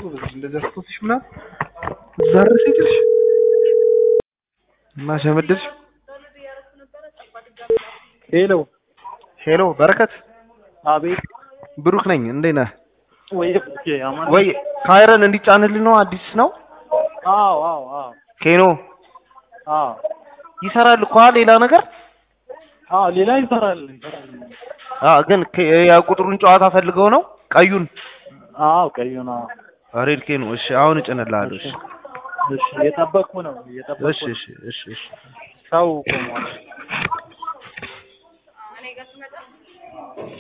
ጎበዝ እንደዚያ ስትወስሽ ምናምን ዛረሽ ይችልሽ እና ሸመደድሽ ሄሎ ሄሎ በረከት አቤት ብሩክ ነኝ እንዴት ነህ ወይ ኦኬ አማን ወይ ካይረን እንዲጫንልህ ነው አዲስ ነው አዎ አዎ አዎ ኬኖ አዎ ይሰራል እኮ ሌላ ነገር አዎ ሌላ ይሰራል ይሰራል አ ግን ከ- የቁጥሩን ጨዋታ ፈልገው ነው ቀዩን አዎ ቀዩ ነው ሬድ ኬኖ እሺ አሁን እጭንልሃለሁ እሺ እሺ እየጠበቅኩ ነው እየጠበቅኩ እሺ ነው እሺ እሺ እሺ ሰው ቆሟል